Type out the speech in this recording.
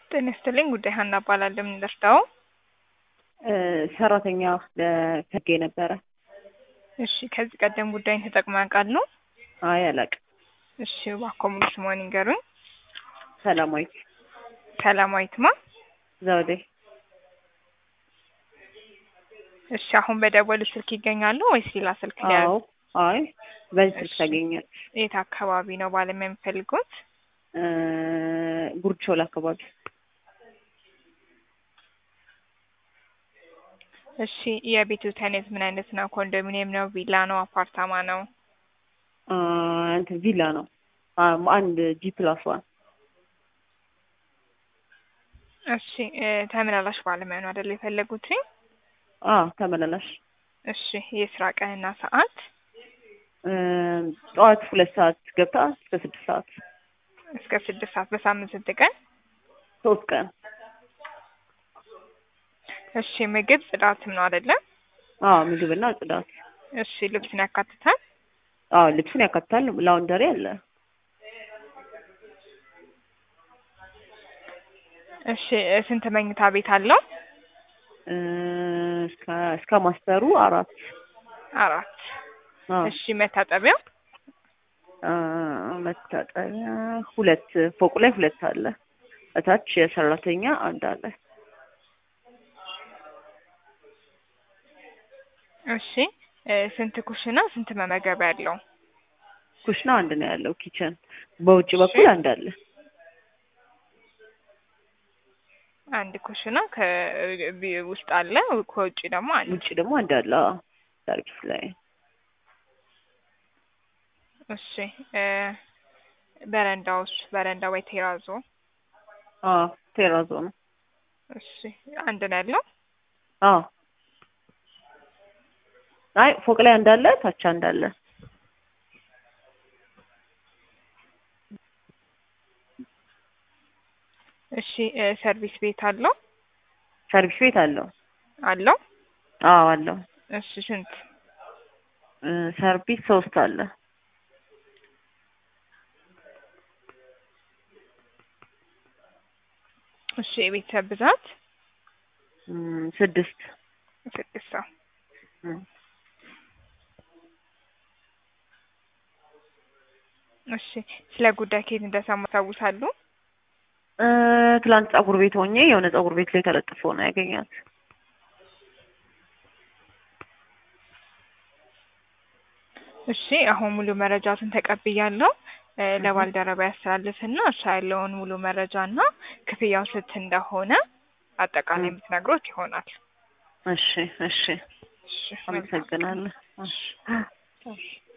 ጤና ይስጥልኝ ጉዳይ ሀና እባላለሁ። የምንደርዳው ሰራተኛ ከጌ ነበረ። እሺ፣ ከዚህ ቀደም ጉዳይን ተጠቅመው ያውቃሉ? አይ አላውቅም። እሺ፣ እባክዎ ሙሉ ስምዎን ይንገሩኝ? ሰላማዊት ሰላማዊት ማ? ዘውዴ። እሺ፣ አሁን በደወሉ ስልክ ይገኛሉ ወይስ ሌላ ስልክ ላይ አዎ። አይ በዚህ ስልክ እሺ። ታገኛለች። የት አካባቢ ነው ባለሙያ የሚፈልጉት? ጉርድ ሾላ አካባቢ። እሺ፣ የቤቱ አይነት ምን አይነት ነው? ኮንዶሚኒየም ነው? ቪላ ነው? አፓርታማ ነው? አ፣ እንትን ቪላ ነው። አ፣ አንድ ጂ ፕላስ ዋን እሺ፣ እ፣ ተመላላሽ ባለሙያ ነው አይደል የፈለጉት? አ ተመላላሽ እሺ፣ የስራ ቀንና ሰዓት? እ፣ ጠዋት ሁለት ሰዓት ገብታ እስከ ስድስት ሰዓት እስከ ስድስት ሰዓት በሳምንት ስንት ቀን? ሶስት ቀን። እሺ፣ ምግብ ጽዳትም ነው አይደለ? አ ምግብና ጽዳት። እሺ፣ ልብስን ያካትታል? አ ልብስን ያካትታል። ላውንደሪ አለ። እሺ፣ እ፣ ስንት መኝታ ቤት አለው? እ፣ እስከ እስከ ማስተሩ አራት አራት። አ እሺ፣ መታጠቢያ? አ፣ መታጠቢያ ሁለት ፎቅ ላይ ሁለት አለ። እታች የሰራተኛ አንድ አለ። እሺ፣ እ፣ ስንት ኩሽና ስንት መመገቢያ ያለው? ኩሽና አንድ ነው ያለው። ኪችን በውጭ በኩል አንድ አለ። አንድ ኩሽና ከውስጥ አለ፣ ከውጭ ደግሞ አንድ። ውጭ ደግሞ አንድ አለ። አዎ፣ ሰርቪስ ላይ እሺ፣ እ፣ በረንዳውስ? በረንዳ ወይ ቴራዞ? አ ቴራዞ ነው። እሺ፣ አንድ ነው ያለው። አዎ። አይ ፎቅ ላይ አንድ አለ፣ ታች አንድ አለ። እሺ፣ እ፣ ሰርቪስ ቤት አለው? ሰርቪስ ቤት አለው። አለው። አዎ አለው። እሺ፣ ስንት? እ፣ ሰርቪስ ሶስት አለ። እሺ፣ የቤተሰብ ብዛት? እም፣ ስድስት ስድስት ሰው። እም። እሺ፣ ስለ ጉዳይ ከየት እንደሰሙ ያስታውሳሉ? እ፣ ትላንት ፀጉር ቤት ሆኜ የሆነ ፀጉር ቤት ላይ ተለጥፎ ነው ያገኛት። እሺ አሁን ሙሉ መረጃቱን ተቀብያለሁ። እ፣ ለባልደረባ ያስተላልፍና እርሻ ያለውን ሙሉ መረጃና ክፍያው ስንት እንደሆነ አጠቃላይ የምትነግሮት ይሆናል። እሺ እሺ፣ እሺ መልካም። አመሰግናለሁ። እሺ